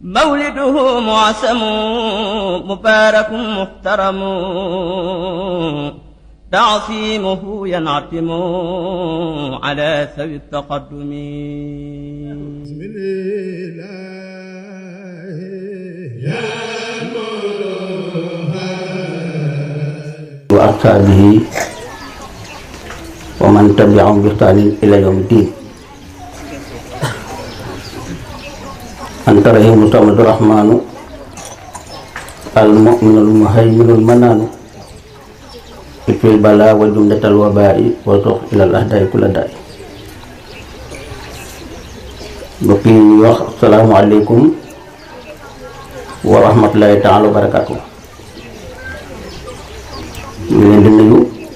مولده معسم مبارك محترم تعصيمه ينعتم على ذوي التقدم بسم الله يا وأصحابه ومن تبعهم بإحسان إلى يوم الدين أنت رحيم الصمد الرحمن المؤمن المهيمن المنان اكفي البلاء وجملة الوباء وسوق إلى الأهداء كل داء mbokk yi ñuy wax asalaamaaleykum wa rahmatulahi taala wa barakaatu ñu leen di nuyu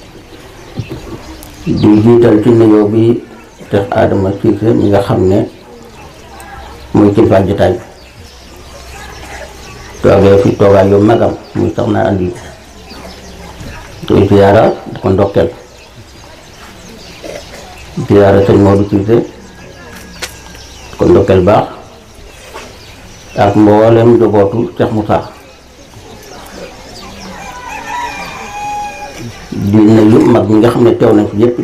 di jiital ci nuyoo bi Cheikh Adama Cissé mi nga xam ne muy kilifa jotaay bi toogee fi toogaay yu magam muy soxna andi koy ziyaara di ko ndokkeel ziyaara sëñ Modou Cissé di ko ndokkeel baax ak mboolem njabootu Cheikh Moussa di nuyu mag ñi nga xam ne teew nañ fi yëpp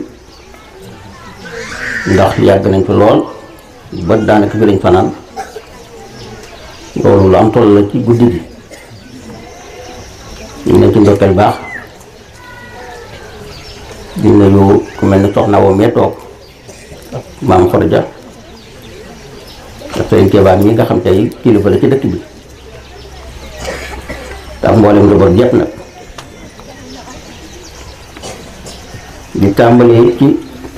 ndax yàgg nañ fi lool ba daanaka fi lañ fanaan loolu lu am solo la ci guddi gi ñu ne ci ndokkeel baax di nuyu ku mel ni soxna woo mee toog maam Fodja ak seen keebaan ñi nga xam tey kilifa la ci dëkk bi tax mboolem njaboot yëpp nag di tàmbalee ci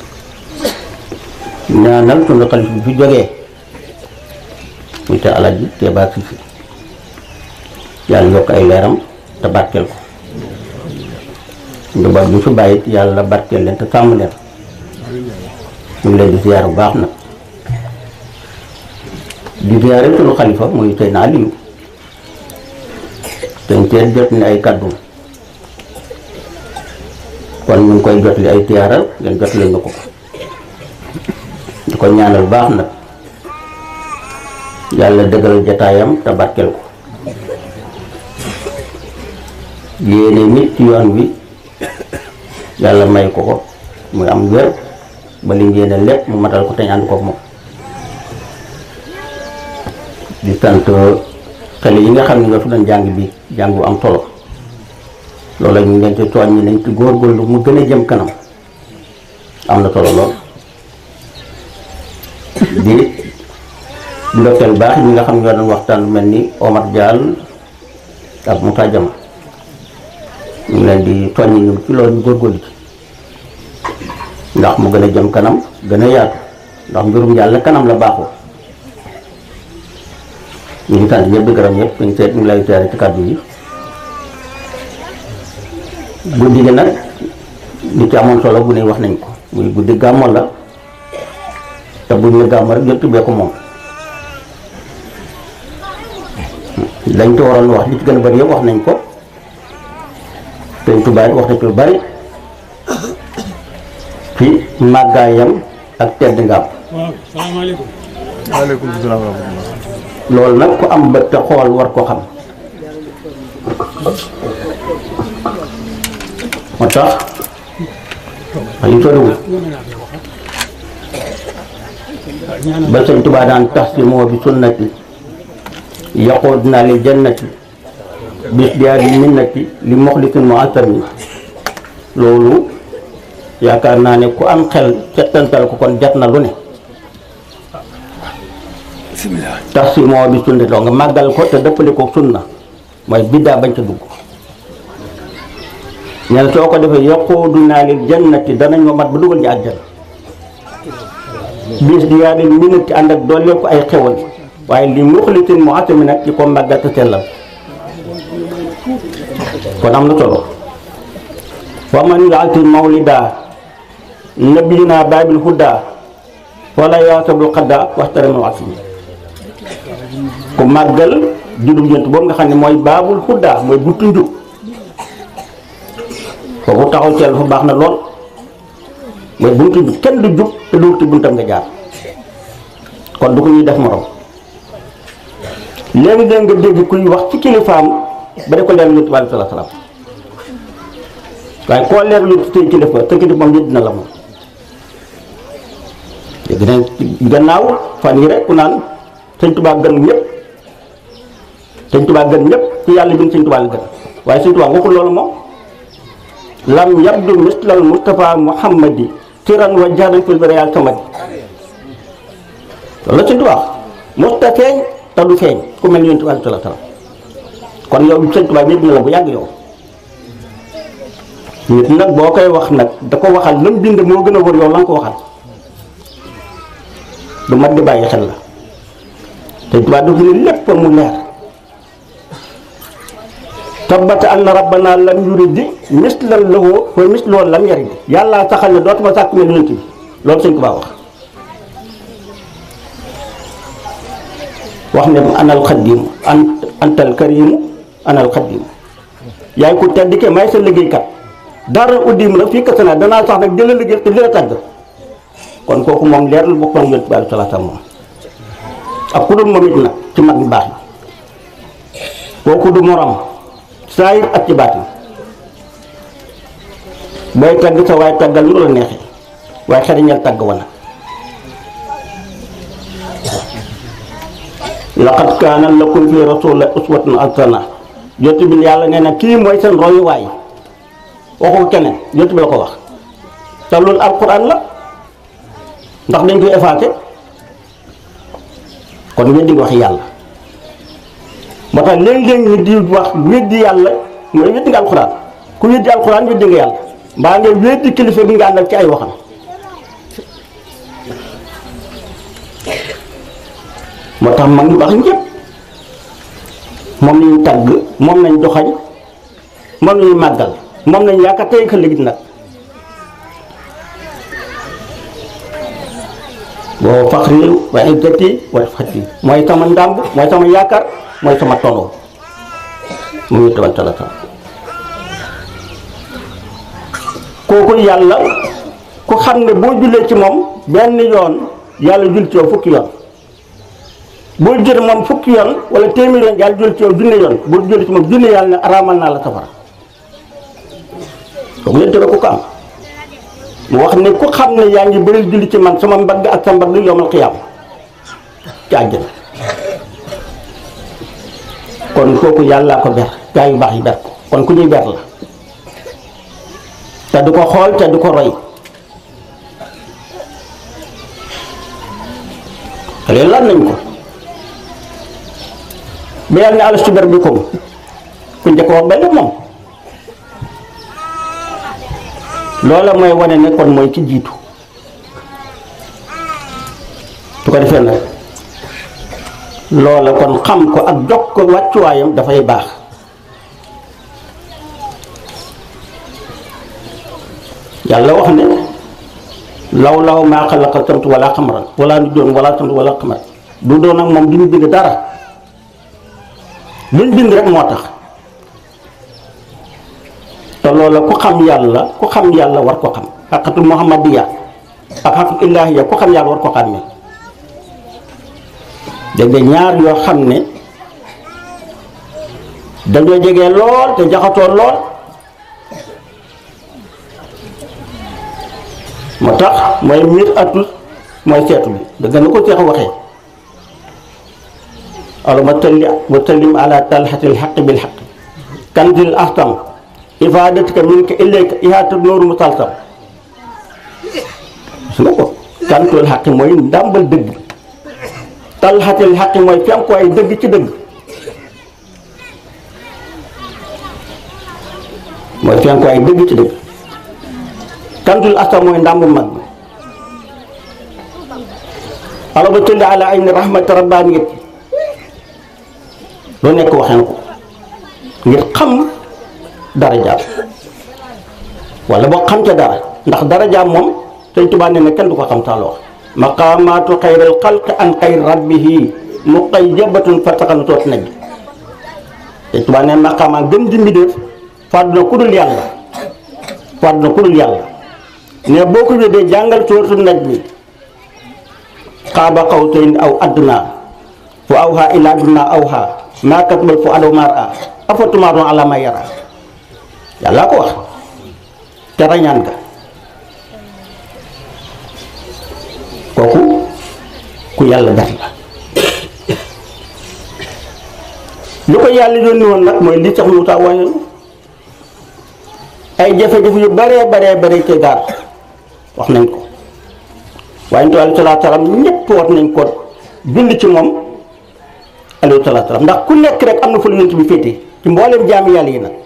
ñaanal sunu xalif bi fi jógee muy te alaji Keeba Sise yàlla yokk ay leeram te barkeel ko njaboot bi fi bàyyi yàlla barkeel leen te sàmm leen ñu ngi leen di ziyaar bu baax nag di ziyaare sunu xalifa muy Seydina Aliyu te teet jot ni ay kàddu kon ñu ngi koy jotli ay tiyaara ngeen jotli ñu ko di ko ñaanal baax nag yàlla dëggal jataayam te barkeel ko yéene nit ci yoon wi yàlla may ko ko muy am wér ba li yéene lépp mu matal ko te ñu ànd kook moom di sant xale yi nga xam ne nga fi doon jàng bi jàng bu am solo loolu ñu ngi leen ci tooñ ñi nañ ci góorgóorlu mu gën a jëm kanam am na solo lool di ndokkeel baax ñi nga xam ñoo doon waxtaan lu mel ni Omar Diall ak Moussa Diama ñu ngi leen di tooñ ñi ci loolu ñu góorgóorlu ci ndax mu gën a jëm kanam gën a yaatu ndax mbirum yàlla kanam la baaxoo ñu ngi sant ñëpp di gërëm ñëpp ñu seet ñu ngi lay teere ci kàddu yi guddi gi nag li ci amoon solo bu ne wax nañ ko muy guddi gàmmo la te buñ ne gàmmo rek yëpp bee ko moom lañ ci waroon wax li ci gën a bari yëpp wax nañ ko Sëñ Tuubaa wax na ci lu bari ci màggaayam ak tedd ngaam waaw salaamaaleykum. waaleykum salaam wa rahmatullah loolu nag ku am bët te xool war ko xam moo tax xali soriwul ba sëñ Tuubaa daan tax si moo bi sunnati yaqood naa li jannati bis diyaari minnati li moxlisin mu asami loolu yaakaar naa ne ku am xel settantal ko kon jat na lu ne tax si moo bi sunna loo nga màggal ko te dëppale ko sunna mooy biddaa bañ ca dugg ñen soo ko defee yaquudu naa lil jannati danañ ma mat ba dugal ñu àjjana bis di yaa leen minati ànd ak doole ko ay xewal waaye li muxlisin mu atami nag ci ko màggal te sellal kon am na solo wa man yaati mawlida nabiyina baabil huda wala yaasabul xadda waxtaramal asmi ku màggal juddum jant boobu nga xam ne mooy baabul xuddaa mooy buntu njub foofu taxaw ci fa baax na lool mooy buntu njub kenn du jub te du ci buntam nga jaar kon du ko ñuy def morom léegi-léeg nga dégg kuy wax ci kilifaam ba di ko leer yonent bi aleyhi salaatu salaam waaye koo leer lu tey kilifa te kilifa moom yëpp dina la moom dégg nañ gannaaw fan yi rek ku naan sëñ Tuubaa gën ñëpp sëñ Tuubaa gën ñëpp ku yàlla bind sëñ Tuubaa la gën waaye sëñ Tuubaa waxul loolu moom lam yabdu mislal Mustafa Muhammadi tiran wa jahran fil bariya samadi loolu la sëñ Tuubaa musta feeñ te du feeñ ku mel ni yonent bi aleyhi salaatu salaam kon yow sëñ Tuubaa ñëpp na la bu yàgg yow nit nag boo koy wax nag da ko waxal lam bind moo gën a wër yow la nga ko waxal lu mat di bàyyi xel la te Tuubaa dafa ne lépp mu leer tabbata anna rabbana lam yuridi mislan lahu wa misluhu lam yarid yàlla saxal ne dootuma sàkk mel yonent bi loolu sëñ Tuubaa wax wax ne anal xaddimu an antal karimu anal xaddimu yaay ku tedd ke may sa liggéeykat dara uddim la fii kese naa danaa sax nag jëla liggéey te li la tàgg kon kooku moom leer lu bokkoon yonent bi aleyhi salaatu moom ak ku dul moom it nag ci mag ñu baax yi kooku du morom saayir ak ci baatin booy tagg sa waaye taggal lu la neexee waaye xariñal tagg wana laqad kaana lakum fi rasulillahi uswatun hasana yonent bi yàlla nee na kii mooy seen royuwaay waxu keneen yonent bi la ko wax te loolu alquran la ndax dañ koy effacé kon weddi nga wax yàlla moo tax léeg-léeg ñu di wax weddi yàlla mooy weddi nga alquran ku weddi alquran weddi nga yàlla mbaa nga weddi kilifa gi nga àndal ci ay waxam moo tax mag ñu baax ñëpp moom lañu tàgg moom lañ doxañ moom lañu màggal moom lañ yaakaar tey ka léegi nag boo faxri wa izzati wa fati mooy sama ndàmb mooy sama yaakaar mooy sama tono mu ngi tawal talata kooku yàlla ku xam ne boo jullee ci moom benn yoon yàlla jul ci yow fukki yoon boo jël moom fukki yoon wala téeméer yoon yàlla jul ci yow junne yoon boo jullee ci moom junne yàlla ne araamal naa la safara kooku leen tere ku ko am mu wax ne ku xam ne yaa ngi bëri julli ci man sama mbagg ak sa mbagg yomal xiyaam ci àjjana kon kooku yàllaa ko ber gaa yu baax yi ber ko kon ku ñuy ber la te du ko xool te du ko roy xale lan nañ ko ba yàlla ne alastu bi rabbikum ku njëkk wax benn moom loola mooy wane ne kon mooy ci jiitu su ko defee nag loola kon xam ko ak jox ko wàccuwaayam dafay baax yàlla wax ne law law maa xalaqa samtu wala xamaran wala nu doon wala samtu wala xamar du doon ak moom du ñu bind dara luñ bind rek moo tax te loola ku xam yàlla ku xam yàlla war ko xam xaqatul muhammadiya ak xaqatul ilahiya ku xam yàlla war ko xàmmee dégg nga ñaar yoo xam ne dañoo jege lool te jaxatoo lool moo tax mooy miir atus mooy seetu bi dëgg na ko seex waxee alama talli wa sallim ala talhatil xaqi bil xaqi kanzil ahtam ifadatika minka ilayka ihaata nooru musalsam su nga ko kantul xaqi mooy ndàmbal dëgg talxatil xaqi mooy fenkuwaay dëgg ci dëgg mooy fenkuwaay dëgg ci dëgg kantul asta mooy ndàmbu mag bi alaba tulli ala ayni rahmati rabbaniyat loo nekk waxee na ko ngir xam darajaam wala boo xam ca dara ndax darajaam moom Sëñ Tuubaa nee na kenn du ko xam saa wax maqaamaatu xayril xalqi an xayri rabbihi muqayyabatun fataxal toot naj Sëñ Tuubaa nee maqaamaa gën di mbindéef fàddu na ku dul yàlla fàddu na ku dul yàlla ne boo ko wédee jàngal sóoratu naj bi xaaba xawsayn aw adnaa fa wa awha ila abdina awha maa katbal fu adaw maar a afatumaaroon ala ma yara yàlla ko wax te rañaan ga kooku ku yàlla def la lu ko yàlla yónni woon nag mooy li tax mu taa wañoon ay jafe-jafe yu baree baree bare ci gaar wax nañ ko waaye ntu alayhi salaatu salaam ñépp wax nañ ko bind ci moom alayhi salaatu salaam ndax ku nekk rek am na fu la yonent bi féete ci mbooleem jaami yàlla yi nag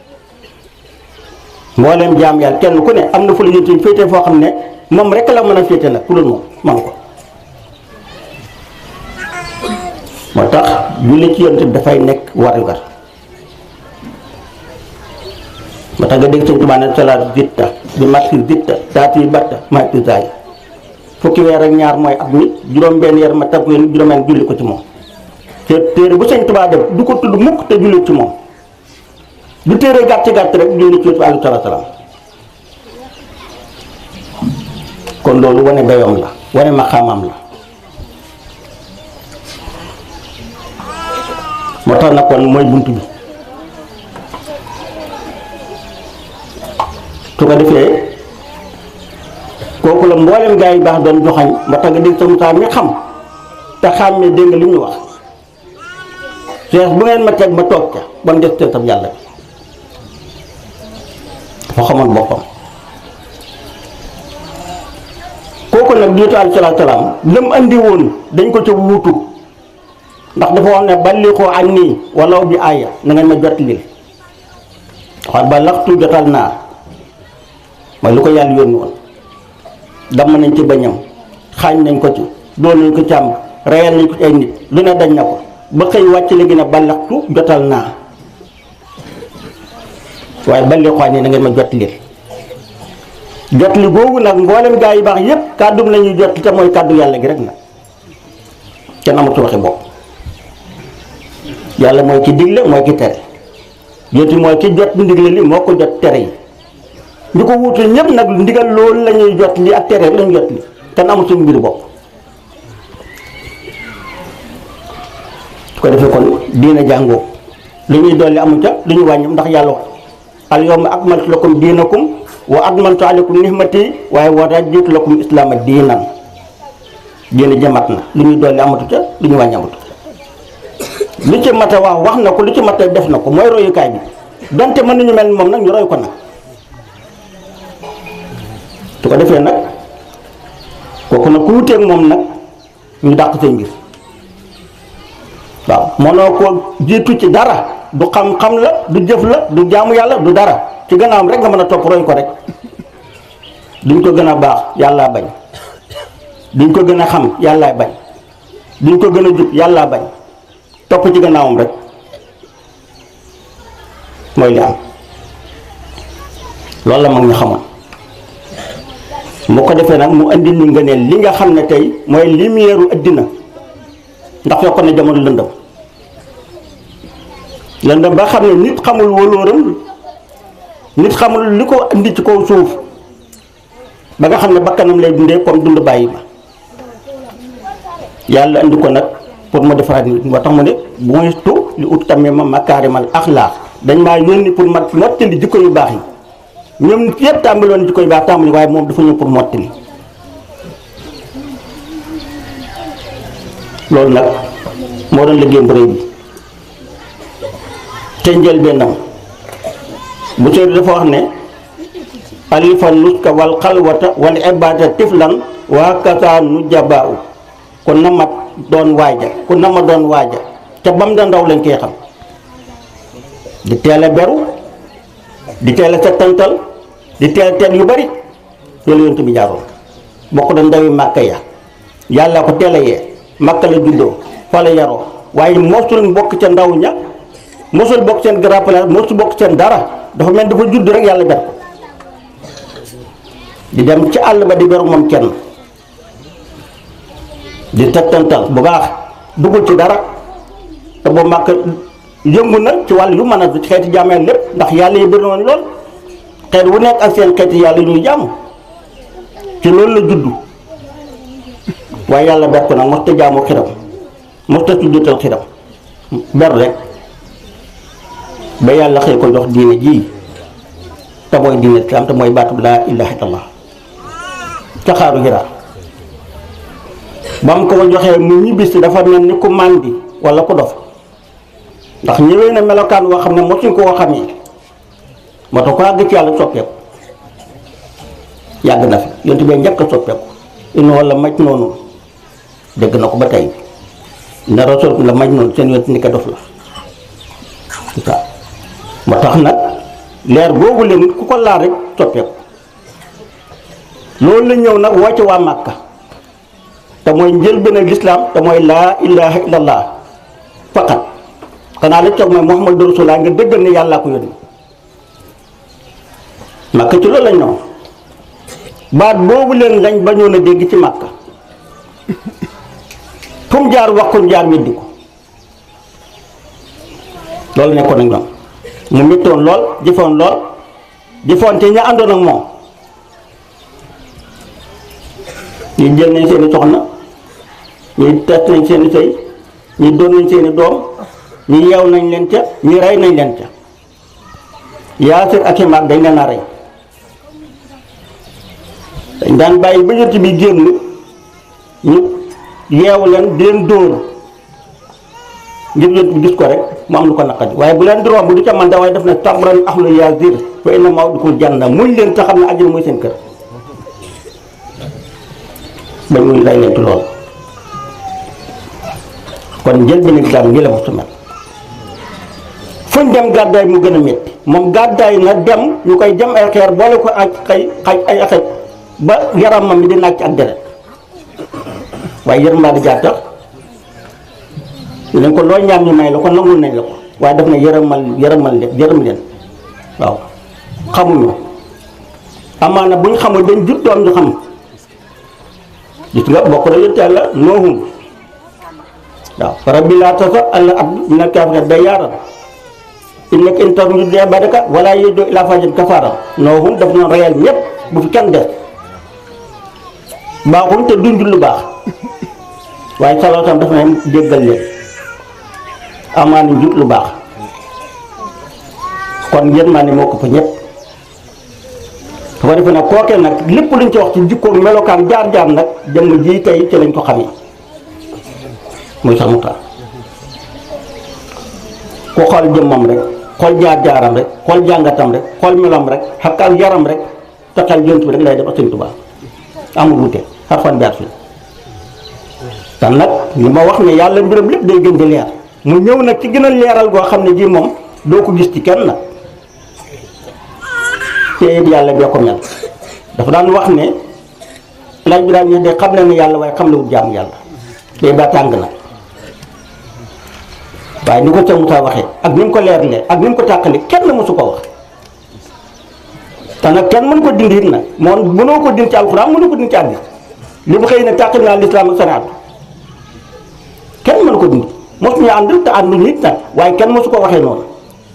mbooleem jaam yàlla kenn ku ne am na fu la yonent bi féete foo xam ne moom rek la mën a féete nag ku dul moom man ko moo tax julli ci yonent bi dafay nekk warugar moo tax nga dégg sëñ Tuubaa ne salaat zitta bi matti zitta taati batta matti zaay fukki weer ak ñaar mooy at mi juróom-benn weer ma tab yéen juróom-benn julli ko ci moom te téere bu sëñ Tuubaa def du ko tudd mukk te julli ci moom du téere gàtt gàtt rek julli ci yonent bi alayhi salaam kon loolu wane dayoom la wane maqaamam la moo tax nag kon mooy bunt bi su ko defee kooku la mboolem gaa yi baax doon joxañ moo tax nga dégg sa Musaa mi xam te xàmmee dégg nga li ñu wax sees bu ngeen ma teg ma toog ca ba mu des teetam yàlla bi dafa xamoon boppam kooku nag jiitu alayhi salaatu salaam lam andi woon dañ ko ca wuutu ndax dafa wax ne balliqoo anni walaw bi aaya na ngeen ma jot lil wax ba laxtu jotal naa mooy lu ko yàlla yónni woon damm nañ ci bañam xaañ nañ ko ci doon nañ ko càmb reyal nañ ko ci ay nit lu ne dañ na ko ba xëy wàcc léegi ne ba laxtu jotal naa waaye balliqoo anni na ngeen ma jot lil jot li googu nag mboolem gaa yi baax yépp kàddum la ñuy jot te mooy kàddu yàlla gi rek nag kenn amatu waxi bopp yàlla mooy ki digle mooy ki tere yonti mooy ki jot ndigle li moo ko jot tere yi ñu ko wuute ñépp nag ndigal loolu la ñuy jot li ak tere la ñuy jot li kenn amul suñu mbiru bopp su ko defee kon diina jàngoo li ñuy dolli amu ca lu ñu wàññi ndax yàlla wax al yawma akmaltu lakum diinakum wa akmaltu alaykum nihmati waaye wa raditu lakum islaama diinan diina jëmat na lu ñuy dolli amatu ca lu ñu wàññi amatu lu ci mat a wax wax na ko lu ci mat a def na ko mooy royukaay bi donte mën nañu mel ni moom nag ñu roy ko nag su ko defee nag kooku nag ku wuteeg moom nag ñu dàq seen mbir waaw mënoo ko jiitu ci dara du xam-xam la du jëf la du jaamu yàlla du dara ci gannaawam rek nga mën a topp roy ko rek duñ ko gën a baax yàllaa bañ duñ ko gën a xam yàllaa bañ duñ ko gën a jub yàllaa bañ topp ci gannaawam rek mooy li am loolu la mag ñu xamoon mu ko defee nag mu andi ni nga ne li nga xam ne tey mooy lumière addina ndax fekkoon ne jamono lëndëm lëndëm ba xam ne nit xamul wóolóoram nit xamul li ko indi ci kaw suuf ba nga xam ne bakkanam lay dundee comme dund bàyyi ma yàlla andi ko nag pour ma defaraat nit moo tax mu ne bu weestu li ut tamit ma makaarimal axlaaq dañ maa yónni pour ma mottali jikko yu baax yi ñoom nit yëpp tàmbaloon jikko yu baax tàmbali waaye moom dafa ñëw pour mottali loolu nag moo doon liggéeyam bu rëy bi te njëlbéenam bu sëy dafa wax ne alifa nuska wal xalwata wal ibada tiflan waa kasa nu jabaaw ku na ma doon waaja ku na ma doon waaja te bam da ndaw lañ koy xam di teel a beru di teel a settantal di teel a teel yu bari loolu yonent bi jaaroon bokk da ndawi màkka ya yàlla ko teel a yee màkka la juddoo fa la yaroo waaye mosul bokk ca ndaw ña mosul bokk seen grand place mosul bokk seen dara dafa mel dafa judd rek yàlla ber ko di dem ci àll ba di beru moom kenn di settantal bu baax duggul ci dara te boo màkk yëngu na ci wàll yu mën a xeeti jàmmeel lépp ndax yàlla yi bëri woon lool xeet wu nekk ak seen xeeti yàlla yu ñuy jàmm ci loolu la juddu waaye yàlla ber ko nag mos ta jaamu xiram mosta tuddatal xiram ber rek ba yàlla xëy ko jox diine ji te mooy diine islam te mooy baatub laa ilaha illallah ca xaaru Hira ba mu ko joxee mu ñibbisi dafa mel ni ku màndi wala ku dof ndax ñëwee na melokaan woo xam ne mosuñ koo xamee moo tax ko àgg ci yàlla soppeeku yàgg na fi yontu bee njëkk a soppeeku inu wala maj noonu dégg na ko ba tey na rasul la maj noonu seen yontu ni ko dof la waaw moo tax nag leer boobu leen ku ko laal rek soppeeku loolu la ñëw nag woo ci waa Màkka te mooy njëlbéen ak lislaam te mooy laa ilaha illallah faqat xanaa la toog mooy Muhammadu Rasulullah nga dëggal ne yàllaa ko yónni Màkka ci loolu lañ ñëw baat boobu leen lañ bañoon a dégg ci Màkka fu mu jaar wax ko ñu jaar weddi ko loolu nekkoon ak ñoom mu méttoon lool jëfoon lool jëfoon te ña àndoon ak moom ñi jël nañ seeni soxna ñi test nañ seeni sëy ñi doon nañ seeni doom ñi yeew nañ leen ca ñi rey nañ leen ca yaasir ak i maag dañ leen a rey dañ daan bàyyi ba yonent bi génn ñu yeewu leen di leen dóor ngir yonent bi gis ko rek mu am lu ko naqadi waaye bu leen di romb du ca man da waaye def na sabran ahlu yaasir fa inna maw'idakum janna muñ leen te xam ne àjjana mooy seen kër ba ñu lay leen ci lool kon njël bi nag daal ngi la mosu mel fuñ dem gàddaay mu gën a métti moom gàddaay na dem ñu koy jëm ay xeer boole ko ak xay xay ay xaj ba yaramam mi di nàcc ak deret waaye yërëm di jaar tax ñu ne ko loo ñaan ñu may la ko nangul nañ la ko waaye daf ne yërëmal yërëmal leen yërëm leen waaw xamuñu amaana buñ xamul dañ jut doom ñu xam gis nga bokk na yonent yàlla noohum waaw rabbi laa tasar alla abdu mina kaafiriina dayyaaran innaka in tazar min ibaadika wala yalidu illaa faajiran kafaaran noohum daf noon reyal ñépp bu fi kenn des baaxul te duñ lu baax waaye saloo tam dafa ne déggal leen amaana njut lu baax kon yërmande moo ko fa ñépp su ko defee nag kookee nag lépp luñ ci wax ci jikkoom melokaan jaar-jaar nag jëmm ji tey ci lañ ko xamee muy sax mu taal ku xool jëmmam rek xool jaar-jaaram rek xool jàngatam rek xool meloom rek xakk ak yaram rek te xel jont bi rek lay def ak Sëñ Tuubaa amul wute xarfan bi at fi te nag li ma wax ne yàlla mbiram lépp day gën di leer mu ñëw nag ci gën a leeral goo xam ne ji moom doo ko gis ci kenn nag te it yàlla bee ko mel dafa daan wax ne laaj bi daan ñu de xam na ne yàlla waaye xam la wut jaamu yàlla day ba tàng nag waaye ni ko ca Moussa waxee ak ni mu ko leeralee ak ni mu ko tàqale kenn mësu ko wax te nag kenn mën ko dindi it nag moom mënoo ko dindi ci alxuraan mënoo ko dindi ci àddis li mu xëy na tàqal naa lislaam ak sariatu kenn mën ko dindi mosuñu ànd te àndu nit nag waaye kenn mësu ko waxee noonu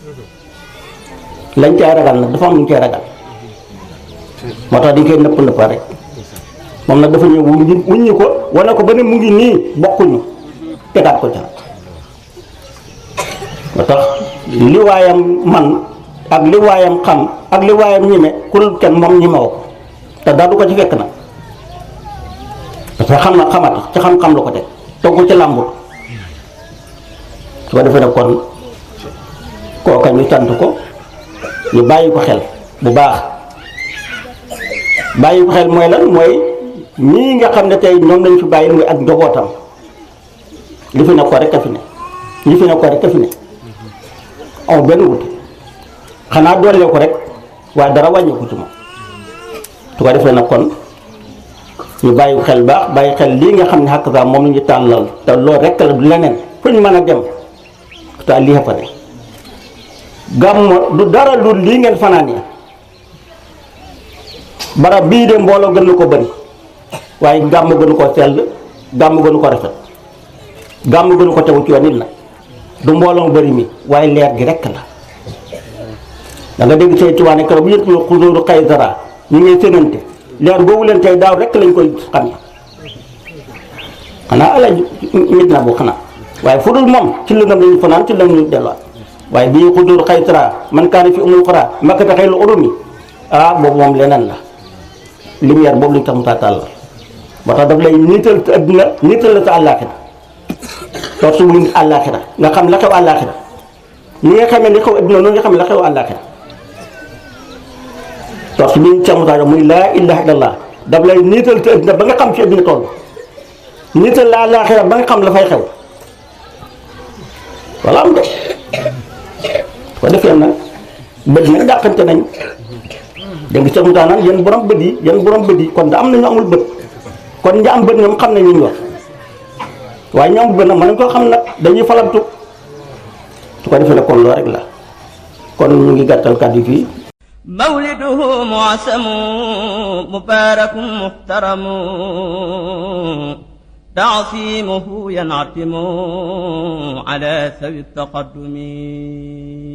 lañ cay ragal nag dafa am lu ñu cay ragal moo tax dañ koy nëpp nëpp rek moom nag dafa ñëw wuññi wuññi ko wane ko ba ne mu ngi nii bokkuñu tegaat ko ca moo tax li waayam man ak li waayam xam ak li waayam ñime ku dul kenn moom ñimewo ko te daa du ko ci fekk nag parce que xam na xamata ci xam-xam la ko teg teg ko ci làmbut su ko defee nag kon kooka ñu sant ko ñu bàyyi ko xel bu baax bàyyi ko xel mooy lan mooy ñii nga xam ne tey ñoom lañ fi bàyyi muy ak njabootam li fi ne ko rek a fi ne li fi ne ko rek a fi ne aw benn wute xanaa doole ko rek waaye dara wàññeeku ci moom su ko defee nag kon ñu bàyyi ko xel baax bàyyi xel lii nga xam ne xàq saa moom la ñu tàllal te loolu rek la du leneen fu ñu mën a dem te lii fa ne gàmm du dara lu lii ngeen fanaan yi barab bii de mbooloo gën na ko bëri waaye gàmm gënu ko sell gàmm gënu ko rafet gàmm gënu ko tegu ci yoon nit nag du mbooloo bëri mi waaye leer gi rekk la da nga dégg say tubaane keroog bu yëpp xusuuru Kaysara ñu ngi sénante leer boobu leen tey daaw rekk lañ koy xam xanaa ala mit na bu xanaa waaye fu dul moom ci lëngam lañu fanaan ci lëngam lañu delluwaat waaye bii xudur xaytara man kaane fi umul xura makkata xëy lu urumi ah boobu moom leneen la lumière boobu lañu tax mu taataal la moo tax daf lay niital te adduna niital la te àllaaxira torsu bu nit àllaaxira nga xam la xew àllaaxira ni nga xamee li xew adduna noonu nga xam la xew àllaaxira torsu bi ñu tax mu taataal muy laa ilaha illallah daf lay niital te adduna ba nga xam ci adduna toll niital la àllaaxira ba nga xam la fay xew wala am de ko defee nag bët nag dàqante nañ dégg nga mu naan yéen borom bët yi yéen borom bët yi kon da am na ñu amul bët kon ñi am bët ñoom xam nañ ñu wax waaye ñu amul bët nag mën nañ koo xam nag dañuy falamtu su ko defee nag kon loolu rek la kon ñu ngi gàttal kàddu fii مولده معسم مبارك محترم تعصيمه ينعتم على سوي التقدم